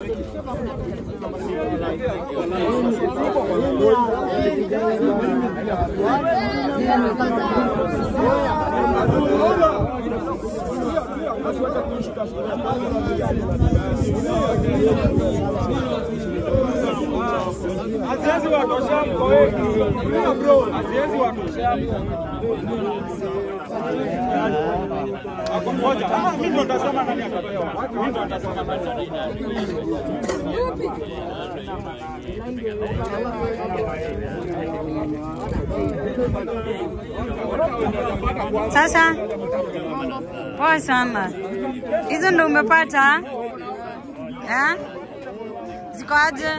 Haziwezi watosha mko wengi. Haziwezi watosha. Ako mmoja. Ah, Mimi ndo nitasema nani atapewa. Mimi ndo nitasema nani. Sasa poa sana, hizo ndo umepata eh? Ziko aje?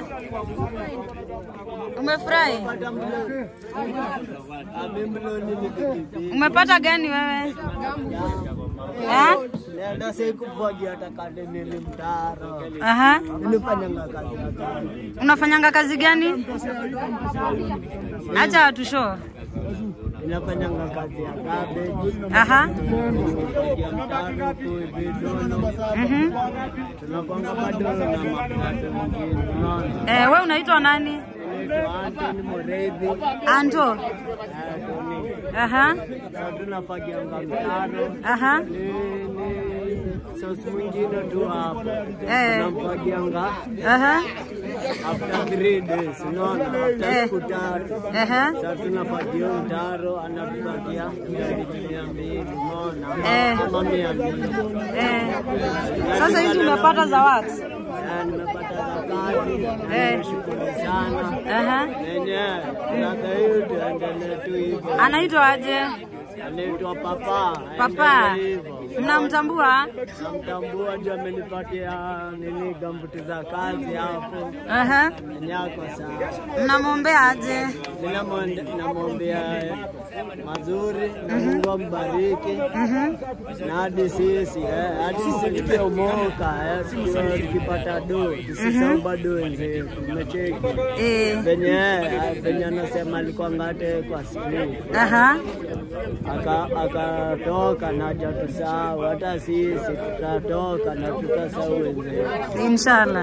Umefurahi? Umepata gani wewe eh? Nenda sikufanya hata kade nili mtaro. Aha. Nilifanyanga kazi ya gari. Unafanyanga kazi gani? Acha watu show. Ninafanyanga kazi ya cabbage. Aha. Nikifagia mtaro huku hivi dono. Mhm. Tunapanga madono na maplato mengine. Unaona? Eh, we unaitwa nani? Naitwa Anthony Mureithi. Anto. Eh, Tony. Aha. Sasa tunafagianga mtaro. Aha. Ni ni sosi mwingine tu hapo. Eh. Tunamfagianga Aha. after three days. Unaona? After Eh. siku tatu. Aha. Sasa tunapatia mtaro anatupatia mia mbili umeona, Eh. ama mia mbili. Eh. Sasa hizi umepata za watu? Eh, Nimepata za kazi, Eh. nimeshukuru sana Aha. nenyewe. Miaka hiyo tuendelee tu hivyo. Anaitwa aje? Anaitwa Papa. Papa. Aendelee hivyo. Mnamtambua? Namtambua juu amenipatia nini gambuti za kazi hapo Aha. nyako sana. Mnamwombea aje? Ninamwonde- namwombea mazuri na Mungu ambariki Mhm. na hadi sisi eh, hadi sisi tukiomoka eh, tukiwa tukipata do tusisahau bado wenzetu, umecheki Eh. venye eh, venye anasema alikuwa ngate kwa sini Aha. aka akatoka na hajatusahau, hata sisi tutatoka na tutasahau wenzetu. Inshallah.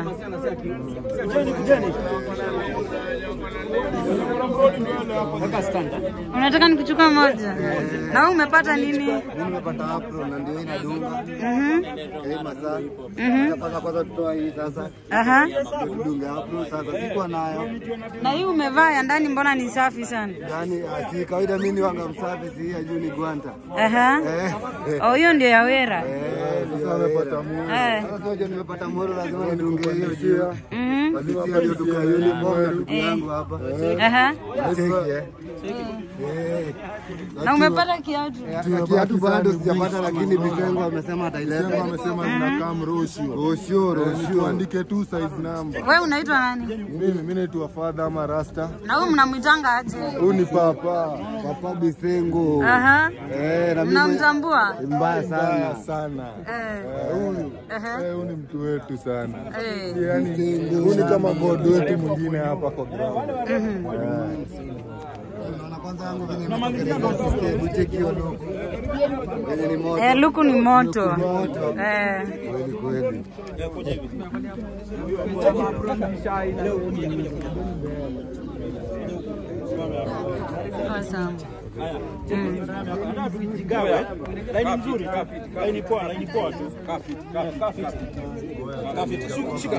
Unataka nikuchukua moja? Na wewe umepata nini? Mimi nimepata apro na ndio inadunga Mhm. hii masaa. Mhm. Napaka kwanza tutoa hii sasa. Aha. Ndio tudunge apro sasa. Sikuwa nayo. Na hii umevaa ya ndani mbona ni safi sana? Yaani ah, si kawaida mimi ni wanga msafi si ya juu ni gwanta. Aha. Eh. eh. Oh, hiyo ndio ya wera. Eh, sasa amepata moro. Eh. Sasa unajua nimepata moro lazima nidunge hiyo juu. Mhm. Basi sio ndio duka hili mbona ndugu yangu hapa. Aha. Cheki eh. Eh. Na umepata kiatu? Eh, Kiatu bado sijapata lakini Bisengo amesema ataileta. Sema amesema zinakaa mroshio. Roshio, roshio. Tuandike tu size number. Wewe unaitwa nani? Mimi mimi naitwa Father ama Rasta. Na huyu mnamwitanga aje? Huyu ni papa. Papa Bisengo. Aha. Eh, na mimi Mnamtambua? mbaya sana. Mbaya sana. Eh. Eh, Huyu Aha. eh, huyu ni mtu wetu sana. Eh. Yaani huyu ni kama god wetu mwingine hapa kwa ground. Unaona kwanza yangu vile nimetokeleza system cheki hiyo logo. Venye ni moto. Eh, luku ni moto. Moto. Eh. Kweli kweli. Awesome. Laini nzuri, laini poa, laini poa tu. Kafiti, kafiti. Kafiti, Shika- shika.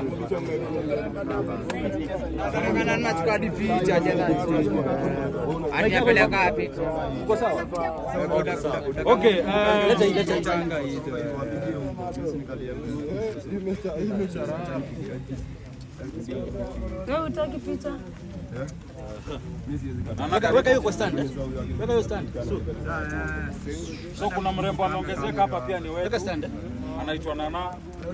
Uko sawa? Okay, eh, Wewe utaki picha? Weka- Weka hiyo kwa stand. eh. Weka hiyo stand. So, so kuna mrembo anaongezeka hapa pia ni wetu. Weka stand. eh. Anaitwa Nana.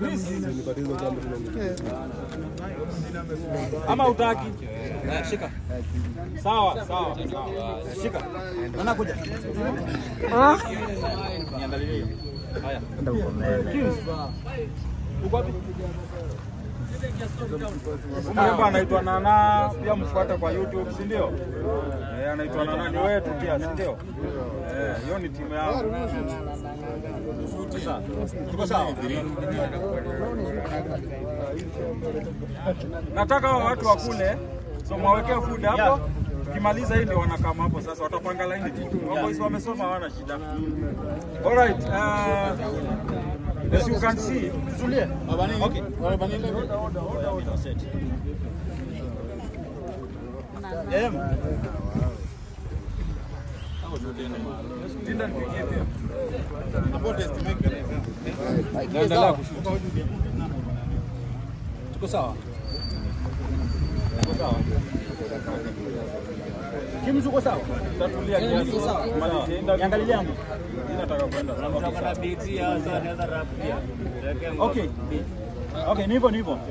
Ama utaki? Eh, Shika. Sawa, sawa. sawa. Shika. Nana kuja. Oh. Niandalie hiyo. Haya. Uko wapi? Huyu mrembo anaitwa Nana, pia mfuate kwa YouTube, si ndio? Eh, anaitwa Nana ni wetu pia, si ndio? Eh, hiyo ni timu yao. Sasa, tuko sawa? Nataka hao watu wakule, so mwawekee food hapo. Ukimaliza hii ndio wanakama hapo sasa, watapanga laini tu. Waboys wamesoma hawana shida. Alright, uh, as you can see, tutulie. Okay. Em. Linda nipigie pia. Naendelea kushuka. Tuko sawa? Tuko sawa? Kimzu uko sawa? Tatulia kiasi. Malizia interview. Niangalie yangu. Mimi nataka kwenda. Okay. Okay, ni hivyo ni hivyo.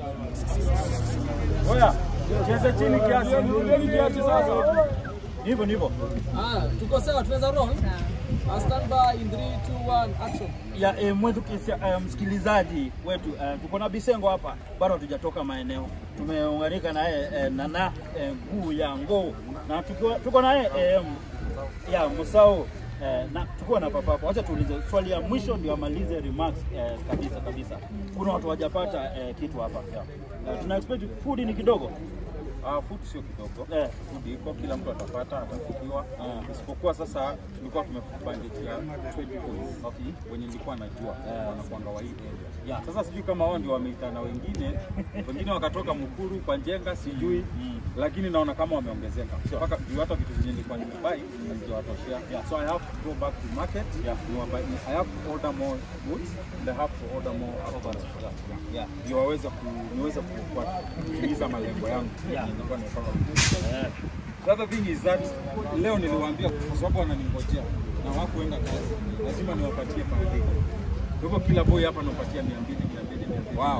Oya, cheze chini kiasi. Nirudeni kiasi sasa. Ni hivyo ni hivyo. Ah, tuko sawa, tunaweza roll. Ah, stand by in 3 2 1 action. ya eh, mwetu kisia, eh, msikilizaji wetu eh, tuko na Bisengo hapa, bado hatujatoka maeneo, tumeunganika naye eh, Nana eh, nguu ya ngoo na tukiwa, tuko naye eh, ya Musau eh, na tukiwa na papapo. Wacha tuulize swali ya mwisho ndio amalize remarks eh, kabisa kabisa. Kuna watu hawajapata eh, kitu hapa yeah. Eh, tuna expect food ni kidogo Ah, food sio kidogo. eh, Food iko, kila mtu atapata, atafikiwa. Isipokuwa sasa tulikuwa tumebandikia 20 points. Okay. Wenye nilikuwa najua wanakuanga wa hii area. Yeah. Sasa sijui kama wao ndio wameitana wengine, wengine wakatoka Mukuru kwa Njenga sijui, lakini naona kama wameongezeka. Mpaka juu hata vitu zenye nilikuwa nimebai hazijawatoshea. So I have to go back to market. Niwabai- I have to order more goods and I have to order more apples. Yeah. Ndio waweze ku niweze ku- kutimiza malengo yangu. Yeah. Yenye nilikuwa nimepanga. The other thing is that leo niliwaambia kwa sababu wananingojea na hawakuenda kazi, lazima niwapatie per day. Kwa hivyo kila boy hapa nampatia 200 200 200. Wow.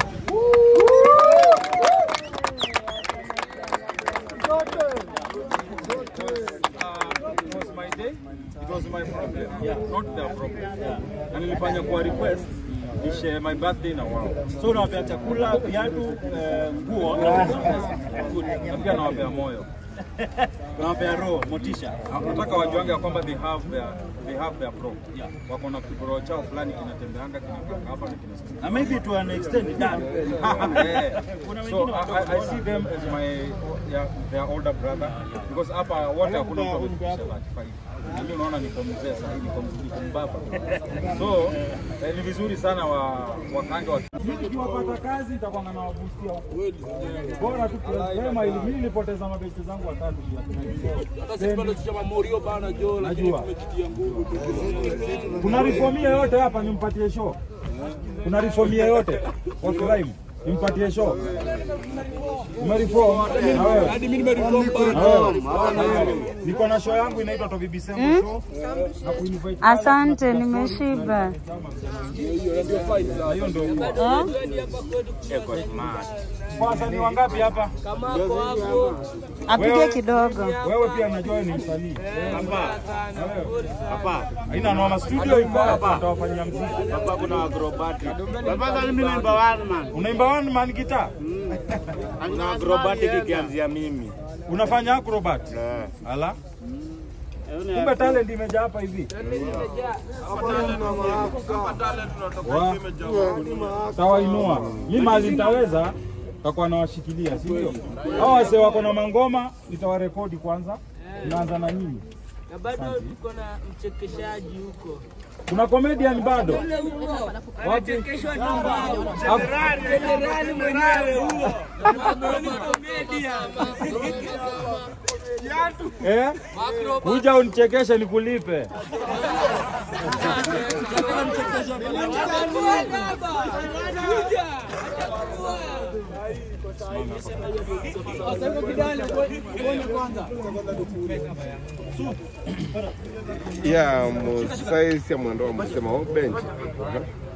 Uh, it was my day, it was my problem, not their problem. Na nilifanya kwa request nishe my birthday na wao. so unawapea chakula, viatu, eh, nguo na Na pia nawapea moyo. unawapea roho, motisha. nataka wajuange ya kwamba they have their they have their pro wako na kiboro chao fulani kinatembeanga kinakaa hapa na kinasimama na maybe to an extent done. Yeah. Kuna so wengine I, I, I see them as my yeah, their older brother because hapa wote hakuna mtu amefikisha 35 mimi unaona niko mzee sasa hivi niko niko mbaba so eh, ni vizuri sana wa wakange wa mimi nikiwapata kazi nitakuwa na wabustia huko bora tu sema ili mimi nilipoteza mabesti zangu watatu Hata sisi bado tuchama Morio bana jo, lakini Najua. tumejitia nguvu. Kuna reformia yote hapa nimpatie show. Kuna reformia yote kwa crime nimpatie show. Umereform na wewe. Hadi mimi nimereform bana. Niko na show yangu inaitwa Tobi Bisembo show. Na kuinvite Asante, nimeshiba. Hiyo ndio fight sasa. hiyo ndio Oh? wasanii wangapi hapa? Kama hapo hapo. Apige kidogo. Wewe pia najua wewe ni msanii. Hapa. Hapa. Haina noma studio iko hapa tutawafanyia muziki. Hapa kuna acrobatic. Baba mimi naimba one man. Unaimba one man guitar? Kuna acrobatic ikianzia mimi. Unafanya acrobat? Eh. Ala. Kumbe talent imejaa hapa hivi. Wa- Tawainua. Mimi mali nitaweza takuwa nawashikilia, si ndio? Hao wase wako na mangoma nitawarekodi kwanza. Naanza na nyinyi. Na bado tuko na mchekeshaji huko. Kuna comedian bado? Wapi? Kesho Jenerali mwenyewe huo. Ni komedia. Eh? Kuja unichekeshe nikulipe. ya musaisi ya mwando wa msema bench